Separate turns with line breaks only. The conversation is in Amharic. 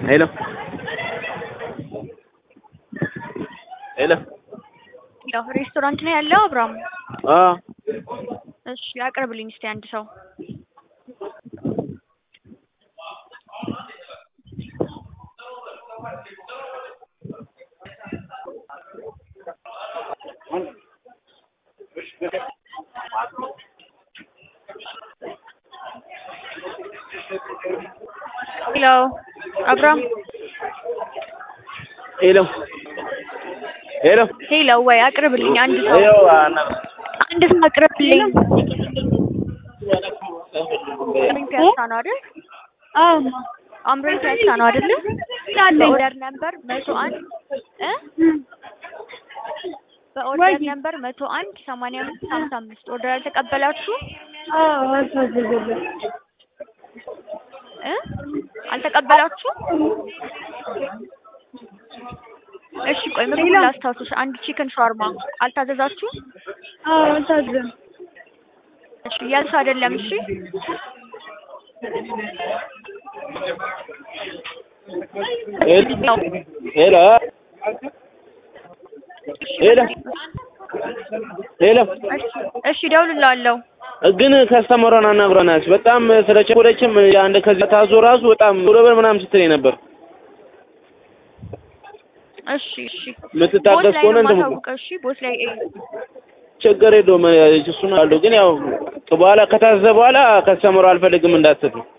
ሄሎ ሄሎ
ያው ሬስቶራንት ነው ያለው አብርሃም?
አ
እሺ ያቅርብልኝ እስቲ አንድ ሰው ሄሎ አብርሃም
ሄሎ ሄሎ
ሄሎ ወይ አቅርብልኝ አንድ ሰው
ይኸው አና
አንድ ሰው አቅርብልኝ አምሮኝ ፒያሳ ነው አይደል
አዎ
አምሮኝ ፒያሳ ነው አይደል በኦርደር ነምበር መቶ አንድ እ በኦርደር ነምበር መቶ አንድ ሰማንያ አምስት ሀምሳ አምስት ኦርደር አልተቀበላችሁ
አዎ አልታዘዘልም
እ አልተቀበላችሁ እሺ ቆይ ምግቡን ላስታውስሽ አንድ ቺክን ሻርማ አልታዘዛችሁ
አዎ አልታዘዘም
እሺ እያልሽ አይደለም እሺ
ሄሎ ሄሎ ሄሎ ሄሎ
እሺ እደውልልሃለሁ
ግን ከስተመሯን አናግረናል። በጣም ስለቸኮለችም አንድ ከዚህ ታዞ ራሱ በጣም ዶበር ምናምን ስትለኝ ነበር።
እሺ እሺ
የምትታገስ
ቦስ ላይ
ከሆነ
ነው
እንደም
የማሳውቀው እሺ ቦስ ላይ
ችግር የለውም። እሱን አሉ ግን ያው በኋላ ከታዘዘ በኋላ ከስተመሯ አልፈልግም እንዳትል